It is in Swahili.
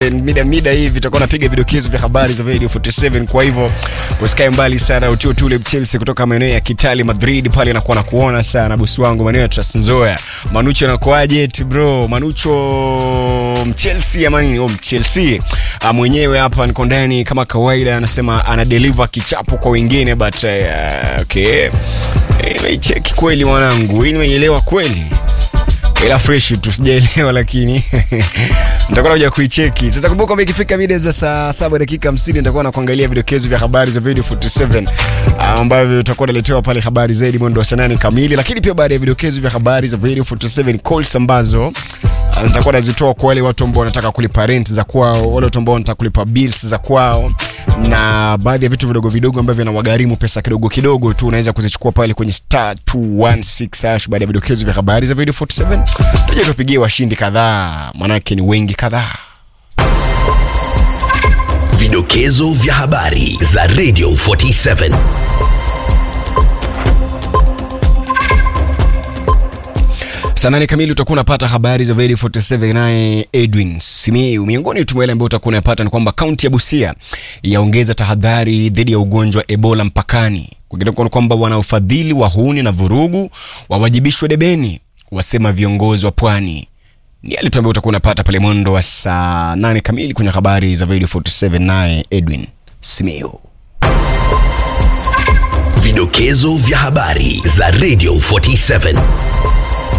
mida mida hivi tutakuwa napiga vidokezo vya habari za Radio 47 kwa hivyo usikae mbali sana utio tule Chelsea kutoka maeneo ya Kitali Madrid pale nakuwa na kuona sana bosi wangu maeneo ya Trans Nzoia Manucho anakuaje eti bro Manucho Chelsea ama nini oh Chelsea ah, mwenyewe hapa niko ndani kama kawaida anasema ana deliver kichapo kwa wengine but uh, okay imeicheki kweli mwanangu hii nimeielewa kweli ila fresh tu sijaelewa lakini nitakuwa nakuja kuicheki sasa kumbuka kwamba ikifika video za saa saba dakika 50 nitakuwa na kuangalia vidokezo vya habari za video 47 ambavyo utakuwa naletewa pale habari zaidi mwendo wa saa nane kamili lakini pia baada ya vidokezo vya habari za video 47 calls ambazo ah, nitakuwa nazitoa kwa wale watu ambao wanataka kulipa rent za kwao wale watu ambao wanataka kulipa bills za kwao na baadhi ya vitu vidogo vidogo ambavyo vinawagharimu pesa kidogo kidogo tu unaweza kuzichukua pale kwenye star 216 hash baada ya vidokezo vya habari za video 47 tuje tupigie washindi kadhaa manake ni wengi kadhaa Vidokezo vya habari za Radio 47. saa nane kamili utakuwa unapata habari za Vedi 47 naye Edwin Simiu. Miongoni tu mwa yale ambayo utakuwa unapata ni kwamba kaunti ya Busia yaongeza tahadhari dhidi ya ugonjwa wa Ebola mpakani. Kwingineko ni kwamba wanaofadhili wahuni na vurugu wawajibishwe debeni, wasema viongozi wa pwani. Ni yale tu ambayo utakuwa unapata pale mwendo wa saa nane kamili kwenye habari za Vedi 47 naye Edwin Simiu. Vidokezo vya habari za Radio 47.